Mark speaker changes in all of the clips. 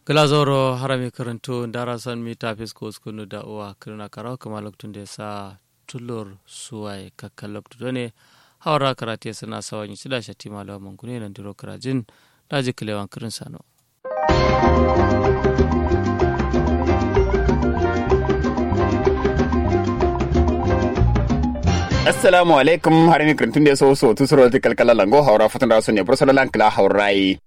Speaker 1: glazoro harami karanto darasan mi tafis ko skunu da uwa kirna karaw kama loktun da sa tulur suwai kakkan loktu done hawara karate suna sawan yi sida shati malawa mangune nan diro karajin daji kilewan kirin sano
Speaker 2: assalamu alaikum har mi krantun de so so tusuro ti kalkala lango hawra fatan da ne bursala lankla hawrai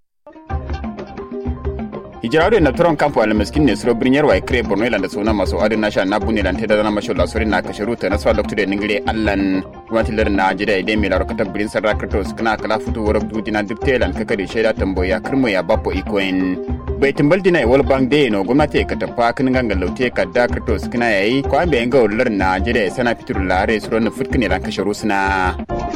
Speaker 2: hijirado na turon kampo al miskin ne suro brinyar wa kre borno ilanda sona maso adin nasha na bunne lan teda na masho la sori na kasharu ta naswa doctor de ningire allan gwamnati lar na jida ide mi laro kata brin sarra kratos kana kala futu worok dudina dubte lan kakari sheda tamboya kirmo ya bapo ikoen bai timbal dina wal bang de no gwamnati ka tafa kin ganga laute ka da kratos kana yayi ko an bayan ga lar na jida sana fitur lare suro na futkine lan kasharu suna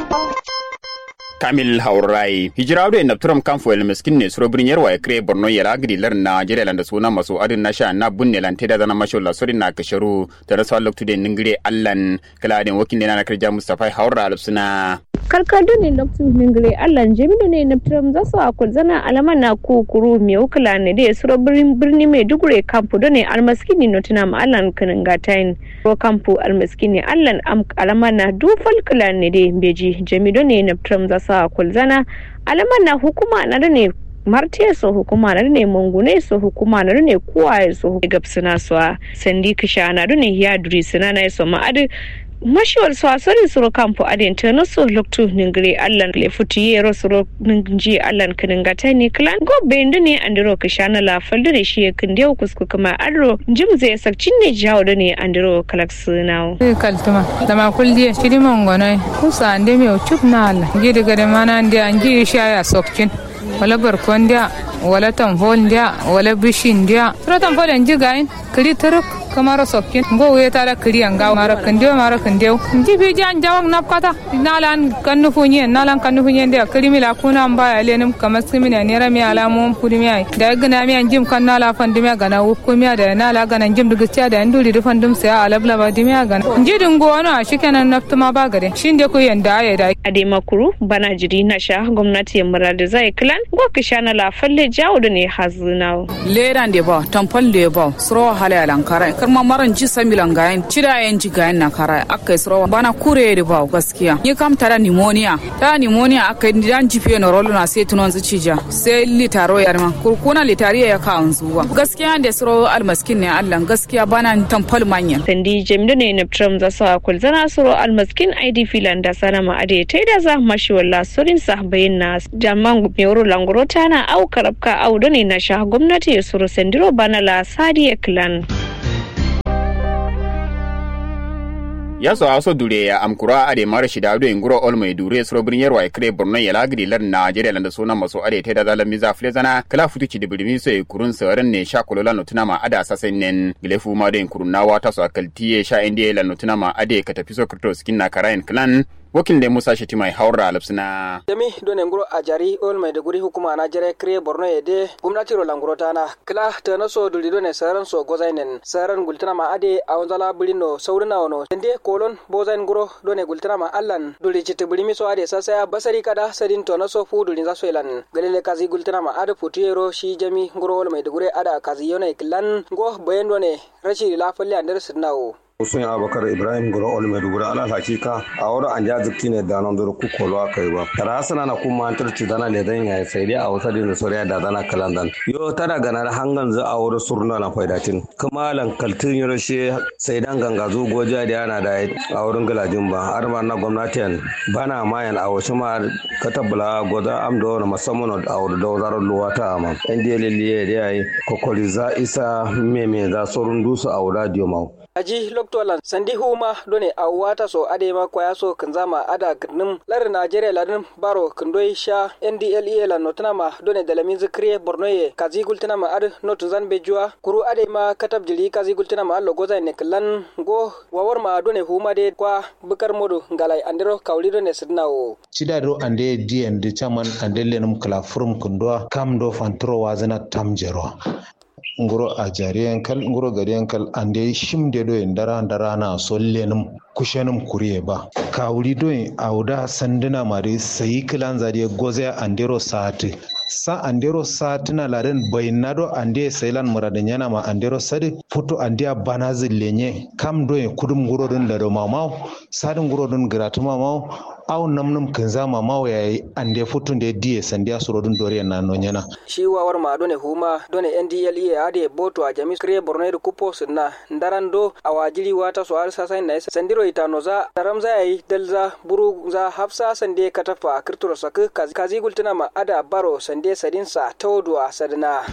Speaker 2: kamil haurai hijirawo da turam kamfo el miskin ne suro birnin yarwa ya kire borno ya lagiri lar najeriya landa suna maso adin na sha na bunne lan teda zana masho la sori na kasharu da rasa loktu de ningire allan kala den wakin ne na kirja mustafa haura alsuna
Speaker 3: karkadu ne na ningire allan jamilu ne na turam zasu akul zana alama na kukuru me ukula ne da suro birni mai dugure kampo do ne almaskini no tuna ma allan kanin gatain ro kampo almaskini allan am alama na dufal kula ne de beji jamilu ne na turam zasu sa kulzana alaman na hukuma na da ne martiya so hukuma na ne mangune so hukuma na ne kuwaye so gabsina so sandi kisha na ne ya duri sina na so ma'adi mashiwar su asari suro kampo adin ta na so loktu ningire allan le futi yero suro ningi allan kinin gata ne klan go bendu ne andiro kishana la faldu ne shi kin dio kusku kuma adro jim zai sakcin ne jawo da ne andiro kalaksu nawo
Speaker 4: kaltuma dama kuldiye shiri mongono kusa ande me chup na alla gidi gade mana ande angi shaya sokcin wala barkon dia wala tamfol dia wala bishin dia sura tamfol enji gain kiri turuk kamaro sokkin go we tara kiri anga mara kandio mara kandio nji bi jan jawang nap kata nalan kannu funye nalan kannu funye dia kiri mila kuna amba ya lenum kamas kimina nera mi ala mum pudi mi ai da gana mi anjim kan nala fandi mi gana wukku mi da nala gana njim dugu tia da nduri du fandum se ala bla ba dimi gana nji dungo wana shikenan naftuma ba gade shinde ku yanda ya da
Speaker 3: ade makuru bana jiri na sha gwamnati ya murada zai klan go kishana la falle jawo da ne hazuna
Speaker 5: leran de ba tampal de ba suro hala lankara karma maran ji samilan gayen cida yan ji gayen na kara aka suro bana kure de ba gaskiya ni kam tara pneumonia ta pneumonia aka yi dan jife na rolo na sai tunon zucija sai litaro ya ma kurkuna litariya ya ka zuwa gaskiya da suro almaskin ne Allah gaskiya bana tampal manya
Speaker 3: sandi jamilu ne na tram za sa kulzana suro almaskin id filan da sana ma ade ta da za mashi walla surin sa bayin na jamman mewuro langoro tana au karabka au ne na sha gwamnati ya suro sandiro bana la sadiya clan
Speaker 2: ya so aso dure ya amkura ade mara shida ado inguro ol mai dure suro birnin yarwa kre borno ya lagri lar najeriya landa suna maso ade te da zalan miza flezana kala futu ci dibirmi so kurun saran ne sha kolola no tuna ma ada sasen nen gilefu ma de kurun na wata so akaltiye sha indiye lan no tuna ma ade ka tafi so krito skin na karayin clan wakil da musa shati mai haura alapsina
Speaker 6: demi done nguro ajari ol mai duguri hukuma na jere kre borno yede gumnati ro languro tana kila tana so duli done saran so gozainen saran gultana ma ade awanzala bulino saurina wono ende kolon bozain nguro done gultana ma allan duli chiti bulimi so ade sasa basari kada sadin to na so fu duli za so elan galele kazi gultana ma ade putiyero shi jami nguro ol mai duguri ada kazi yone kilan go bayen done rashi lafalle andar sidnawo
Speaker 7: Hussein Abubakar Ibrahim Gura Ol Maiduguri ala hakika a wurin an ja zikti ne da nan duru kukolo aka yi ba. Tara sana na kuma an tarci dana le dan ya sai dai a wata din soriya da dana kalandan. Yo tara gana hangan za a wurin surna na faidatin. Kuma lan kaltin yoro she sai dan ganga zo goja da yana da a wurin galajin ba. Har ma na gwamnatin bana mayan a wasu ma katabula goda amdo na musamman a wurin da wazarar luwata ma. Yan diya liliye da yayi kokori za isa meme za surun dusu a wurin diyo
Speaker 6: aji loktolan sandi huma done a wata so ade ma kwaya so kanzama ada gnim lar najeriya ladin baro kandoi sha ndle la notana ma done dalamin zikriye bornoye kazi gultana ma ad notu zan bejua kuru ade ma katab jili kazi gultana ma allo goza ne klan go wawar ma done huma de kwa bukar modu ngalai andiro kawli done sidnawo
Speaker 8: cidado ande dien de chaman ande lenum kala furum kundwa kam do fantro wazana tamjero nguro a jariyan kal nguro gariyan kal ande shimde do en dara dara na sollenum kushenum kuriye ba kawuri do en awda sanduna mari sayi kilan zariye goze andero sati sa andero sa tuna laden bainado ande sailan muradin yana ma andero sadi foto andia banazi lenye kam do kudum gurodun da do mamau sadin gurodun gratu mamau aw namnum kinza mamau yayi ande foto de die sandia surodun doriyan na no nyana
Speaker 6: shi wawar ma done huma done ndle ade boto a jami kre borno da kupo sunna ndaran do a wajiri wata so har sasa na sandiro itano za daram za yayi dalza buru za hafsa sande katafa kirturo sak kazi gultuna ma ada baro sande sadinsa tawduwa sadana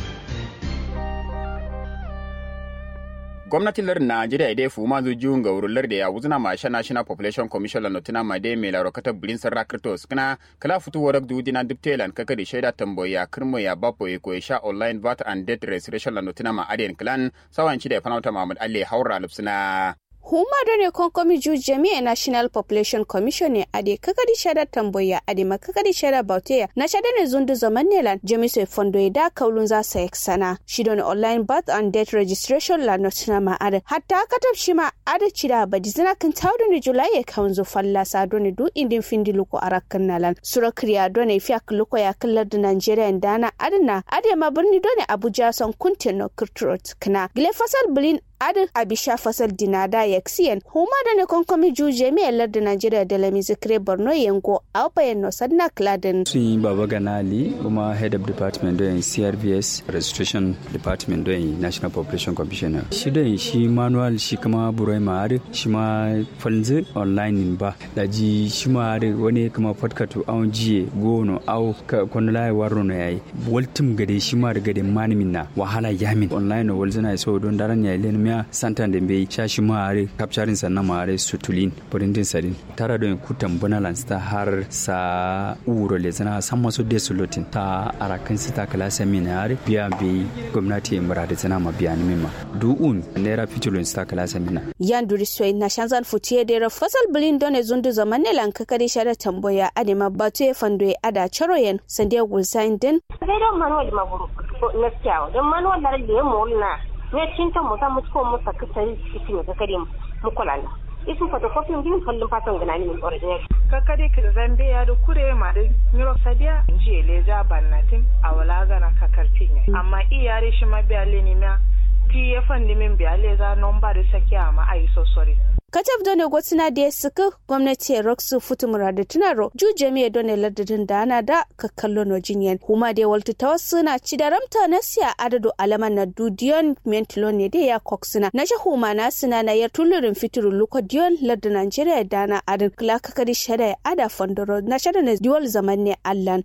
Speaker 2: gwamnatin lar najeriya idai fu ma zu jun ga wurin da ya wuzuna ma sha national population commission la notina ma dai mai laro kata bulin sarra kriptos kana kala futu warak du dina diptelan kaka da shaida tamboya kirmo ya bapo e ko sha online vat and debt restoration la notina ma aden clan sawan ci da fanauta mahmud ali haura lupsuna
Speaker 9: huma done konkomi ju jami'a national population commission ne ade kakadi shada tamboya ade ma kakadi shada bauteya na shada ne zundu zaman nelan jami'ai fondo da kaulun za sa sana shi don online birth and death registration la notina ma ade hatta katab shi ma ade cida badi zina kan tawdo ne julai ya kaunzo falla sa don du indin findi luko arakan nalan sura kriya don fi ak luko ya kallar da nigeria dana adana ade ma birni don abuja son kuntin no kirtrot kana gile fasal bilin adin abisha fasal dinada yaksiyan huma da ne konkomi juje mi yalar da najeriya da lami zikire borno yango a bayan no sadna kladin
Speaker 10: sun yi baba ganali kuma head of department don crvs registration department don national population commissioner shi don shi manual shi kuma burai ma'ari shi ma falzi online ba da ji shi ma'ari wani kuma podcast awon jiye gono au kwanulai waro na yayi waltum gade shi ma da gade manimin na wahala yamin online walzina so don daren yayi lenin miya santan da bai shashi maare kapcharin sannan maare sutulin burindin sadin tara don kutan bunalan sta har sa uro le zana san maso de sulutin ta arakan sita kala seminar biya bi gwamnati mura da zana ma biya ni ma du'un naira fitulun sta kala seminar
Speaker 9: yan duri soyi na shanzan futiye da fasal bilin don ne zundu zaman ne lan kakari shada tamboya adema batu ya fando ya ada charoyen sandiya gulsain din
Speaker 11: sai don manuwal maguru na kyawu don manuwal da ya molina ne cinta mu za mu ko mu saka sai cikin ne kakare mu kula na isin photocopy din fallin fatan gana ni min original
Speaker 12: kakare ki zambe ya da kure ma da miro sadia inji leja bannatin awala gana kakartin ne amma iyare shi ma biya le ni ma ti ya fandi min biya le za nomba da sakiya ma ai so sorry
Speaker 9: katab done gwatsina da ya suka gwamnati roxu futumura da tunaro ju jami'a done ladadin da ana da kakkallo no jinyan kuma da waltu ta wasu na ci da ramta na siya adado alaman na dudiyon mentilo ne da ya koksina na huma na sina na yar tulurin fitirin luko diyon ladda nigeria da na adin kula kakari shada ya ada fondoro na shada na diwal zaman ne allan.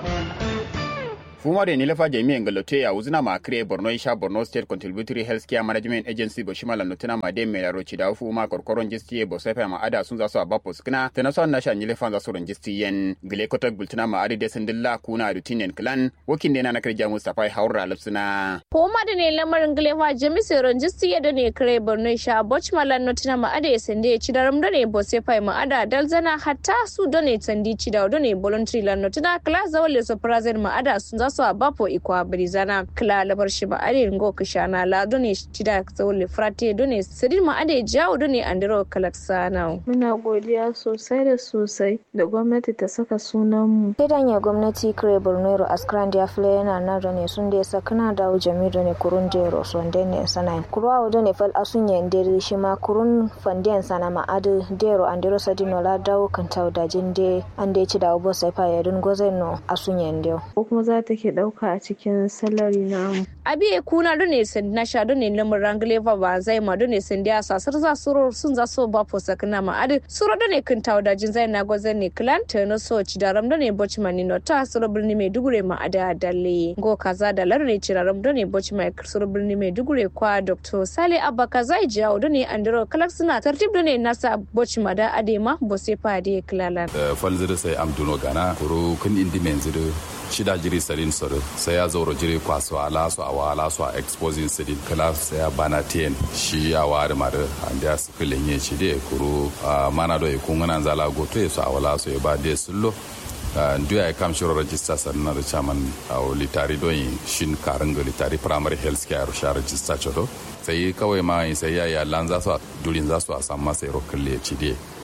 Speaker 2: fuma da nilafa jami'an galote ya wuzina ma kire borno isha borno state contributory health care management agency bo shimala notuna ma de mera roci da fuma korkoron jisti bo sefa ma ada sun za su abapo skna tana son na sha nilafa za su ron jisti yen gile kotak bultuna ma adi desin dilla kuna rutinen clan wakin dena na kirja mustafa haura lapsuna
Speaker 3: fuma da ne lamarin gilefa jami sai ron jisti ya da ne kire borno isha boch malan notuna ma ada sende ci daram da ne bo sefa ma ada dalzana hatta su da ne tandi ci da ne voluntary lan notuna class zawale so prazen ma ada sun za su a bapo ikwa brizana kla labar shi ba ade ngo kishana la done tida zawle frate done sidin ma ade jawo done andiro kalaksana
Speaker 13: muna godiya sosai da sosai da gwamnati ta saka sunan mu
Speaker 14: kidan ya gwamnati kire bornero askran dia fle yana na done sun da sakana da jami done kurun jero son dene sanai kurwa done fal asun ya ndere shi ma kurun fanden sana ma ade dero andiro sadino la dawo kan tawda jinde ande ci da obo sai fa yadun gozeno asun ya ndio
Speaker 13: ko kuma za ta ke dauka a cikin salari namu.
Speaker 3: Abi kuna dune sen na sha dune lamar rangle va ba zai ma dune sen dia sasar za suro sun za so ba fo sakna ma adi suro dune kun tawo da jin zai na gozan ne clan ta no so ci daram dune boci mani no ta suro birni mai dugure ma ada dalle go kaza da lar ne ci daram dune boci mai suro birni mai dugure kwa dr sale abba kaza jawo dune andro kalak suna tartib dune nasa boci ma da ade ma bo se pa de klalan.
Speaker 15: falzir sai amduno gana kuro kun indi menziru shida jiri sarin soro sai ya zauro jiri kwaso ala su awa ala su a exposing sirin kala sai ya bana tien shi ya wari mare ande ya sikilin yin shi de kuru mana do ikun ngana zala goto ya su awala su ya ba de sullo ndu ya kam shiro register sannan da chairman a litari don yin shin karin litari primary health care sha register chodo sai kawai ma sai ya ya lan za su durin za su a samu masa yaro kalle ci de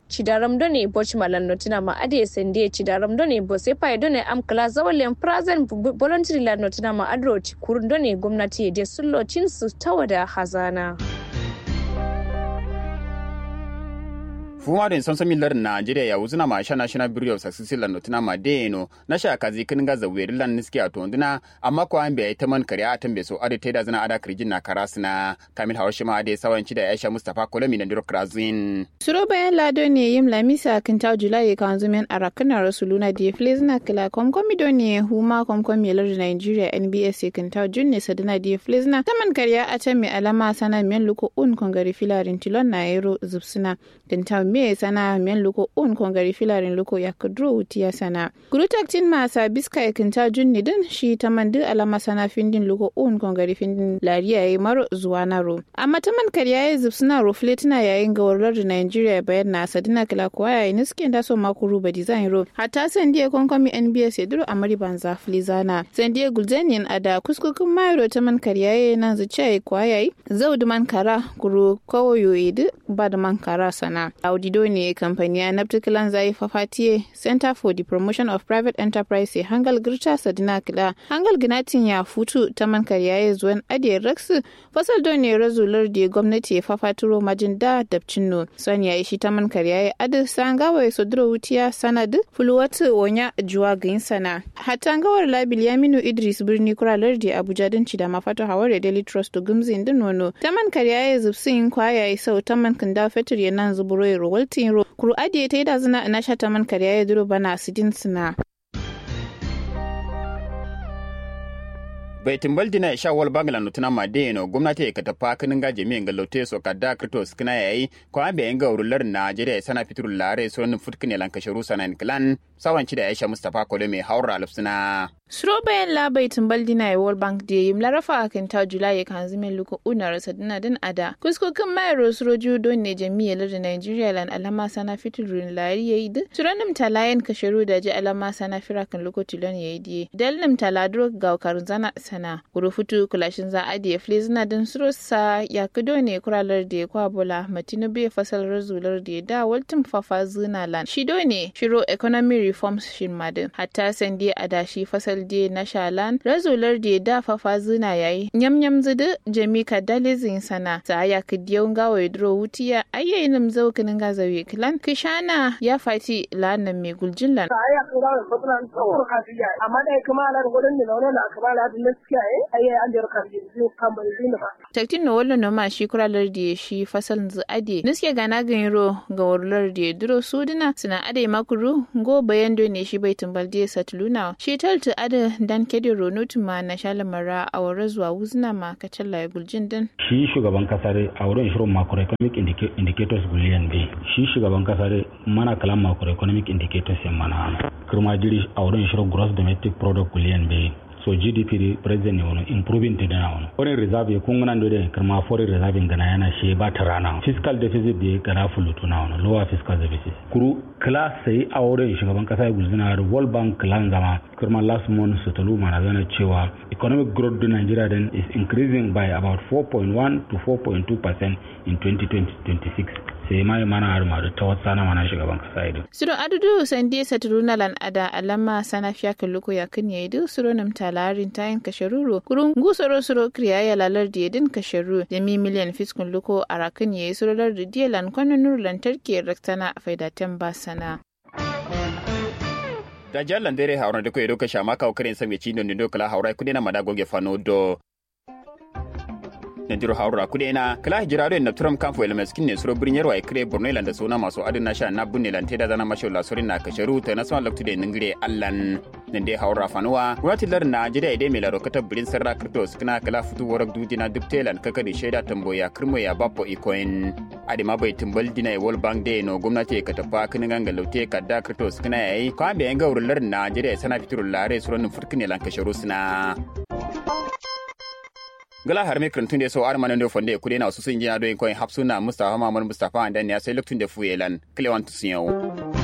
Speaker 3: cidaram done boch malan notina ma ade sende cidaram done bo se pa done am kala zawalen present voluntary la notina ma adro kurun done gwamnati de sullo cin su tawada hazana
Speaker 2: fuma den sonso millar Nigeria ya wuzuna ma sha national bureau of success lan notina ma deno na sha kazi kin ga zaweri lan niski a tonduna amma ko an bai ta man kare a tambe so ade teda zana ada kirjin na karasna kamil hawashi ma ade sawanci da Aisha Mustafa Kolami na Diro Krazin
Speaker 16: suro bayan lado ne yim lamisa kin ta julai kan zumen arakana rasuluna di flezna kila komkomi do ne huma komkomi lar Nigeria NBS kin ta junne sadana di flezna taman kariya a can mai alama sana men luko un kongari filarin tilon na yero zubsuna kin ta me sana men luko un kongari filarin luko ya kudro wutiya sana gurutak tin masa biska ya kinta junni din shi ta mandi alama sana findin luko un kongari findin lariya yayi maro zuwa naro amma ta man kariya ya zubsuna rufle tana yayin gawarar da Nigeria bayan na sadina kila kuwa yayi niskin da so makuru ba design ro hatta sandiya konkomi NBS ya duro amari banza flizana sandiya gulzaniyan ada kuskukun mayro ta man kariya ya nan zuciya ya kuwa yayi zaudu man kara kuru kawoyo idu ba da man kara sana audido ne kamfani a naptikilan zai fafatiye center for the promotion of private enterprise hangal girta sadina kila hangal ginatin ya futu ta man kariya zuwan adiyar raksu fasal don ne razular da gwamnati ya fafaturo majin da dabcin no son ya ishi ta man kariya ya adu sangawa ya sodro wutiya sanad fuluwatu wonya juwa gain sana hatta gawar labil yaminu idris birni kuralar da abuja don ci da mafato hawar da daily trust to gumzin din nono ta man kariya ya zubsin kwaya ya sau ta man kanda fetur ya nan zuburo ya rowaltin ro kuru adiye ta yi da zina na shata man kariya ya duro bana sidin sina
Speaker 2: bai timbal dina sha wal bangla no tuna made no gwamnati ya katafa kanin gaje mi ga lote so kada krito skina yayi ko an bayan ga urular Najeriya sana fitur lare so nin futkine lan kasharu sanan klan sawanci da Aisha Mustafa Kole mai haura alfsina
Speaker 16: Suro bayan labai tumbal dina ya World Bank da yim larafa a kan ta Jula ya kan zimin luku una rasa dina din ada. Kuskokin mayar suro judo ne jami'ar da Nigeria lan alama sana fiturin lari ya yi da. Turanim talayen kasharu da ji alama sana firakan luku tilon ya yi diye. Dalnim taladro ga karun zana sana. Kuru futu kulashin za a diye fili zina din suro sa ya kudo ne kuralar da ya kwa bola matinu bai fasal razular da ya da waltin fafa zina lan. Shido ne shiro economy reforms shin madin. Hatta sandi adashi fasal de na shalan razolar de da fafa zina yayi nyam nyam zudu jami ka dalizin sana ta ya kidiyau gawa dro wutiya ayyayin nam zau kinin ga zawe kilan kishana ya fati lanan mai guljin lan
Speaker 17: aya kura da fatan tsawon kafiya amma dai kuma ala da gudun da nono na akabala da naskiya eh ayya an da kafiya zu kan ban zina ba
Speaker 16: taktin no wallo no ma shi kuralar da shi fasal zu ade niske gana ganiro ga warlar da duro sudina suna ade makuru go bayan do ne shi bai tumbal da satuluna shi taltu ade dan kedi ronotu ma na shalamara a wara zuwa wuzna ma kacalla ya guljin din
Speaker 18: shi shugaban kasar a wurin shirin macroeconomic indicators guliyan bai shi shugaban kasar mana kalan macroeconomic indicators yan mana kirma jiri a wurin shirin gross domestic product guliyan bai so gdp di president ne wani improving ta dana wani foreign reserve kun gana da kirma foreign reserve gana yana she ba ta rana fiscal deficit da gana fulutu na wani lower fiscal deficit kuru class sai a wurin shugaban kasa ya guzina da world bank clan zama kirma last month su talu mana zana cewa economic growth in nigeria then is increasing by about 4.1 to 4.2 percent in 2020-26 sai mai mana har madu ta wata sana mana shugaban kasa ido.
Speaker 16: Suro adudu sande saturuna lan ada alama sana fiya kalluko ya kan ya idu suro nam talarin tayin kasharuro kurun gusoro suro kriya ya lalar da yadin kasharu da mi miliyan fiskun luko a rakan ya yi suro lar da diya lan kwanan nur lantarki raktana a faidatan ba sana.
Speaker 2: da jallan dere hauran da koyi doka shama kawo karen sami ci don do kala haurai kudi na madagoge fano do Nandiro haura kude na kala hijirado na Trump kamfo ele meskin ne suro birnin yarwa ikre Borno ilanda sona masu adin na sha na bunne lan teda zana masho la sorin na kasharu ta na son laktude ningire allan nande haura fanuwa gwamnati lar na jida ide mai laro kata birin sarra kripto skina kala futu warak dudina dubtelan kaka da shaida tamboya kirmo ya bapo ikoin ade ma bai timbal dina e world bank day no gwamnati ka tafa kinin ganga laute ka da kripto skina yayi ko ambe yanga wurin lar na jida sana fiturul lare suron furkine lan kasharu sina gala har me krantun de so ar manan do fonde kude na su sun jina do en koin hapsuna mustafa mamman mustafa andan ya sai luktun de fuyelan klewan tusiyo